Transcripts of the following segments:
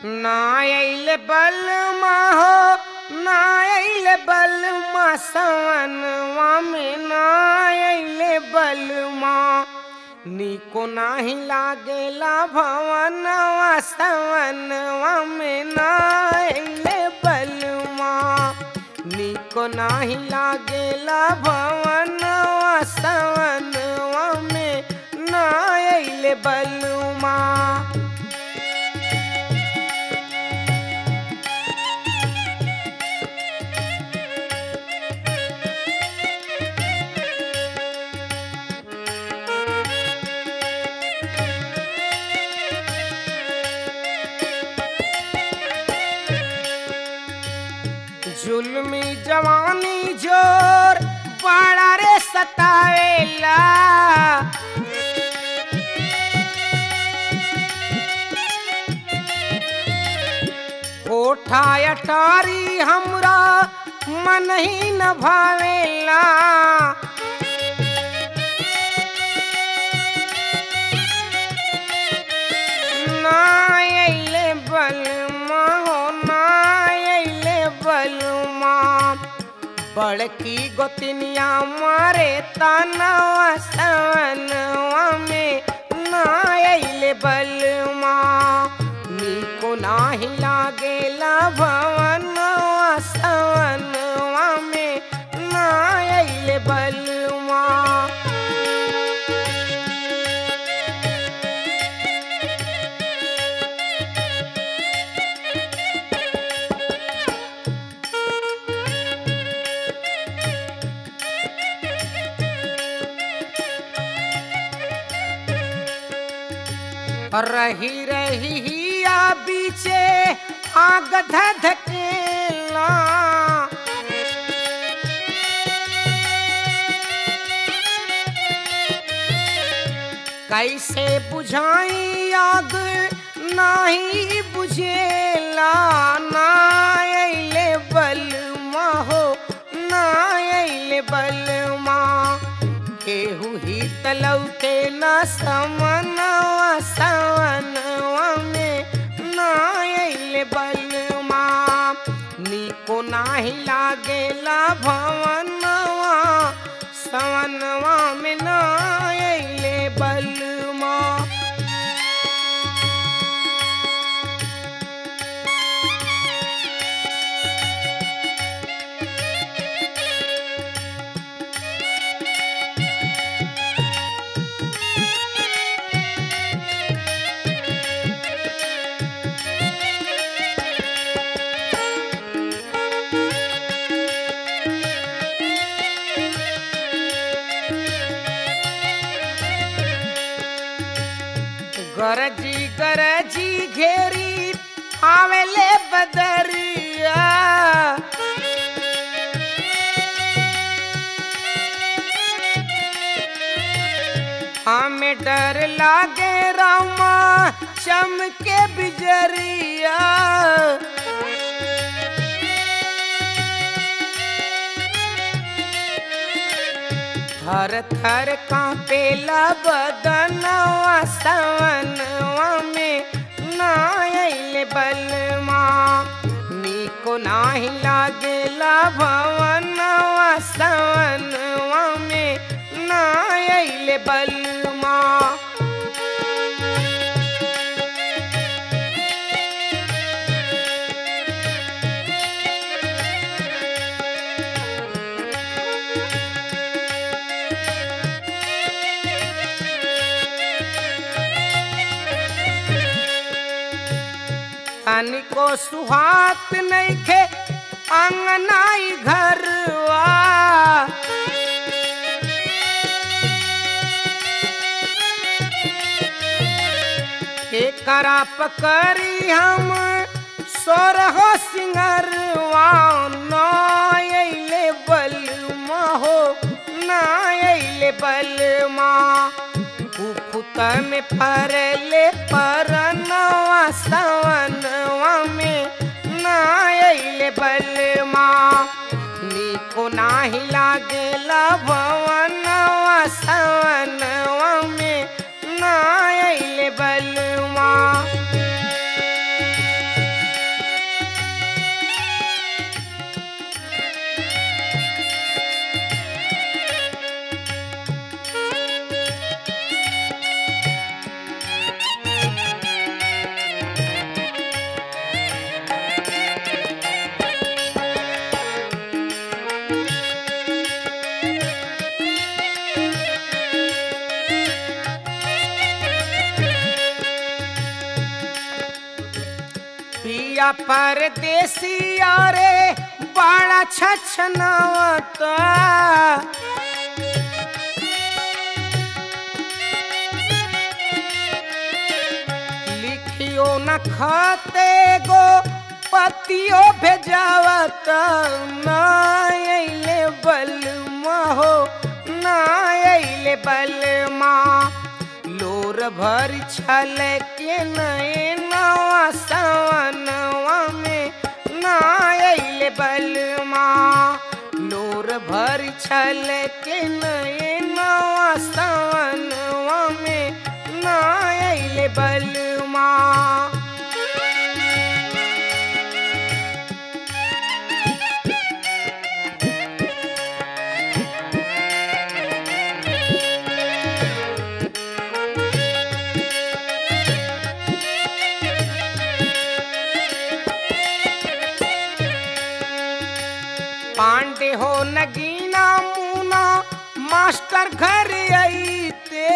ना अइले बलमा हो ना अइले बलमा सवनवा में ना अइले बलमा निको नाही लागेला भवनवा सवनवा में ना अइले बलमा निको नाही लागेला भवनवा सवनवा में ना अइले बलमा जुल्मी जवानी जोर बड़ा रे सतावेला कोठा अटारी हमरा मन ही न भावेला ना अइले बलमा हो ना अइले बलमा बड़की गोतनिया मारे तनवा सवनवा में ना अइले बलमा निको नाही लागेला भवनवा सवनवा में ना अइले बलमा रही रही हिया बीचे आग धधकेला कैसे बुझाई आग नाही बुझेला ना अइले बलमा हो ना अइले बलमा केहू ही तलौके न समनवा सवनवा में ना अइले बलमा निको नाही लागेला भवनवा सवनवा में ना अइले बलमा गरजी गरजी घेरी आवेले बदरिया हमें डर लागे रामा चमके बिजरिया थर थर कांपेला बदनवा सवनवा में ना अइले बलमा निको नाही लागेला भवनवा सवनवा में ना अइले बलमा तनिको सुहात नइखे अंगनाई घरवा के करा पकड़ी हम सोरहो सिंगरवा ना अइले बलमा हो ना अइले बलमा कुफुत में फरले परनवा सवनवा में ना अइले बलमा निको नाही लागेला भवनवा सवनवा में ना अइले बलमा पिया परदेसिया रे बड़ा छछनावता लिखियो न खाते गो पतियो भेजावत ना अइले बलमा हो ना अइले बलमा लोर भर छल के नवा सवनवा में ना अइले बलमा लोर भर छल के नवा सवनवा में ना अइले बलमा पांडे हो नगीना मुना मास्टर घर आईते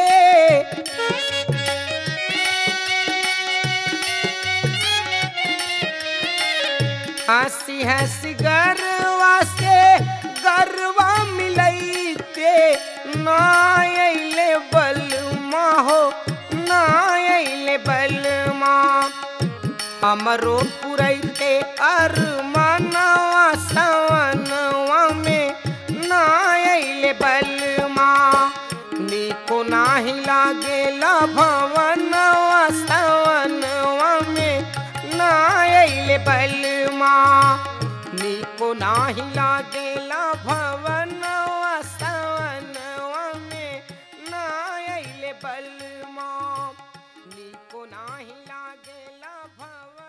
हंसी हंसी गरवा से गरवा मिलैते ना अइले बलमा हो ना अइले बलमा हमरो पुरैते अरमानवा सवनवा में ना अइले बलमा निको नाही लागेला भवनवा सवनवा में ना अइले बलमा निको नाही लागेला भवनवा सवनवा में ना अइले बलमा निको नाही लागेला भवन